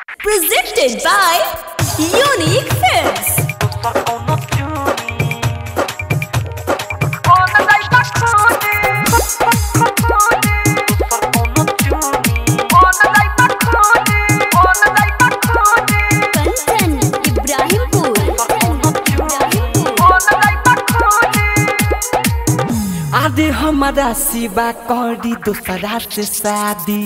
Presented by Unique Films. Kanchan Ibrahimpur आदि हमारा सिवा करी दूसरा से शादी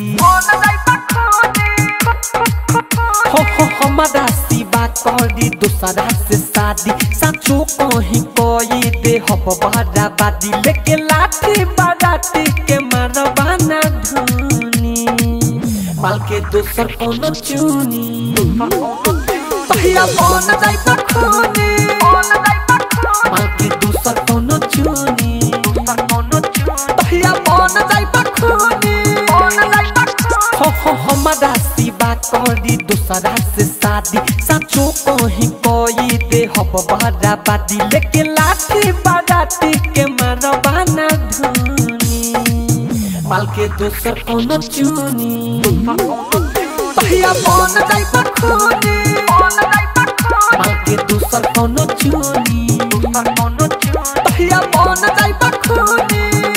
हो हो हमारा सिवा करी दूसरा से शादी सचो कहीं कोई दे हब बराबादी लेके लाठी बाराती के मारवाना धुनी माल के दूसर कोनो चुनी पहिया बन जाई पखोनी माल के दूसर कोनो चुनी पहिया बन जाई पखोनी हो हो हमारा सिवा करी दूसरा से शादी सचो कहीं कोई दे हब बराबादी लेके लाठी बाराती के मारवाना धुनी माल के दूसर कोनो चुनी पहिया बन जाई पखोनी माल के दूसर कोनो चुनी पहिया बन जाई पखोनी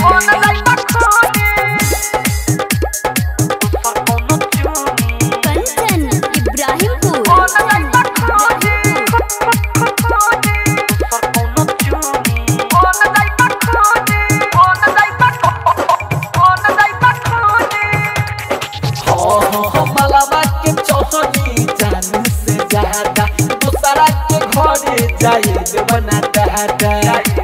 कंचन इब्राहिमपुर हो हो हो मलावा के चौहनी जान से ज्यादा दूसरा के घरे जाए देवना दादा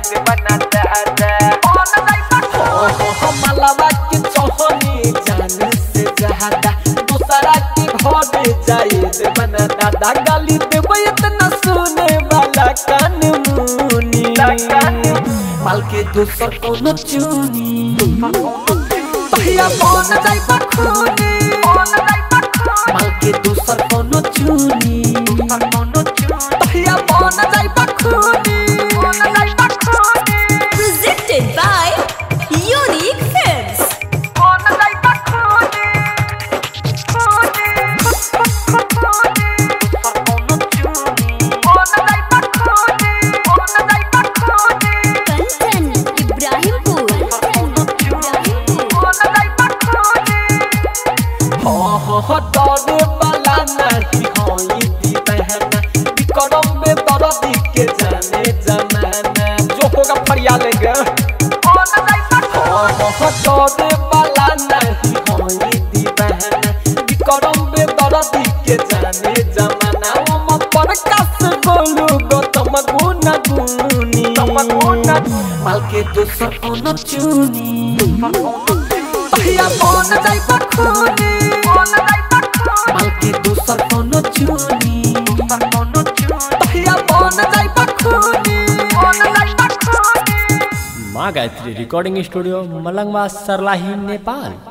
हो हो हो मलावा के चौहनी जान से ज्यादा दूसरा के घरे जाए देवना दादा गाली देवे इतना सुने वाला कान मुनी माल के दूसर कोनो चुनी पहिया बन जाई पखोनी माल के दूसर कोनो चुनी पहिया बन जाई पखोनी Presented by Unique Films. Kanchan Ibrahimpur हो हो हो डरे वाला नहीं होई दी बहना विक्रम में दर्दी के जाने जमाना जो होगा फरिया लेगा हो हो हो डरे वाला नहीं होई दी बहना विक्रम में दर्दी के जाने जमाना हम पर कस बोलू गौतम गुना गुनी माल के दूसर कोनो चुनी पहिया बन जाई पखोनी माल के दूसर कोनो चुनी पहिया बन जाई पखोनी माँ गायत्री रिकॉर्डिंग स्टूडियो मलंगवा सरलाही नेपाल